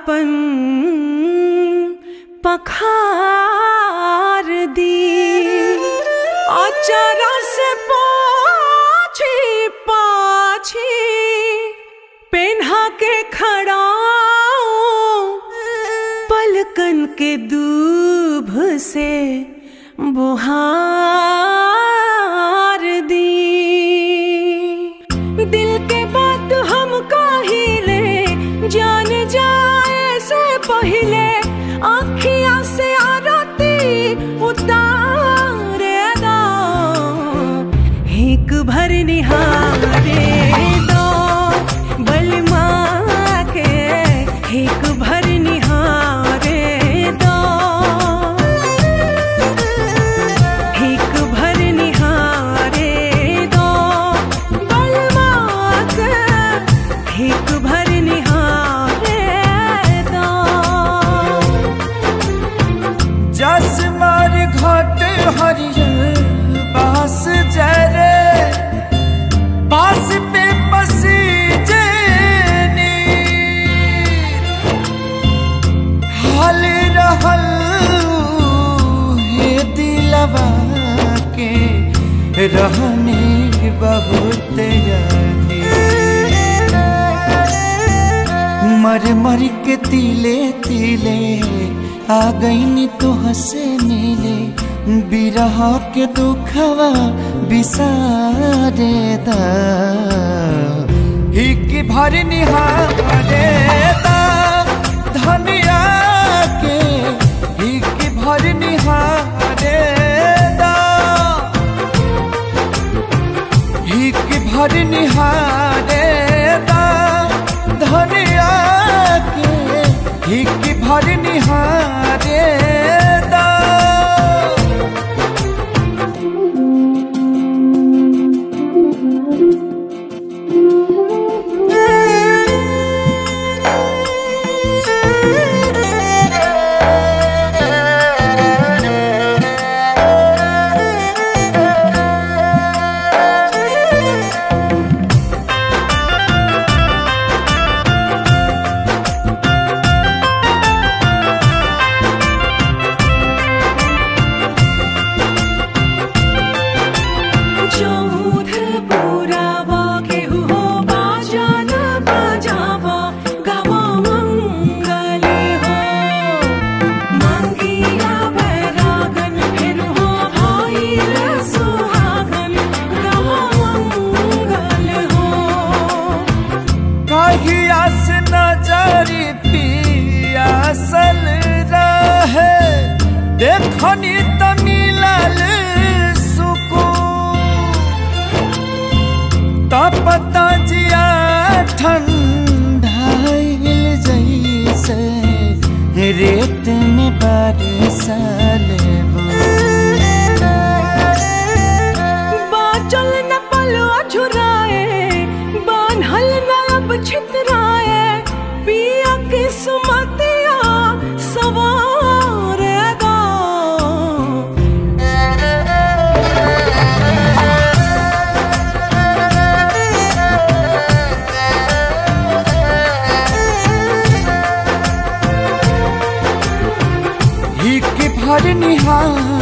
आपन पखार दी अचरा से पाछी पाछी पेन्हा के खड़ाऊं पलकन के दूभ से बुहार दी दिल के बात हम काहिले जान जाए से पहिले आखिया से आरती उतारे दो हिक भर निहारे दो बलमा के हिक भर निहारे दो हिक भर निहारे दो बलमा के हिक भर निहारे दो जस मार घाट हरियर बास जरे बास पे बसी जेनी हाल रहल हे दिलवा के रहने बहुत यादी मर मर के तिले तिले आ गईनी तो हसे मिले बिरह के दुखवा बिसारे दा हिक भर निहारे दा धनिया के हिक भर निहारे दा हिक भर निहारे दा धनिया के हिक भर निहारे दा चौध पुरावा केहू हो बाजान बजावा गावा मंगल हो मंगिया बैरागन फिर हो भाई रे सुहागन गावा मंगल हो कहिया से नजरी पियासल रहे देखनी त मिलल सुकून त पता जिया ठंडाइल जैसे रेत में बरसल बाचल न पलवा झुराए बान्हल न अब छितराए पिया के सुमतिया सवार दो हिक भर निहार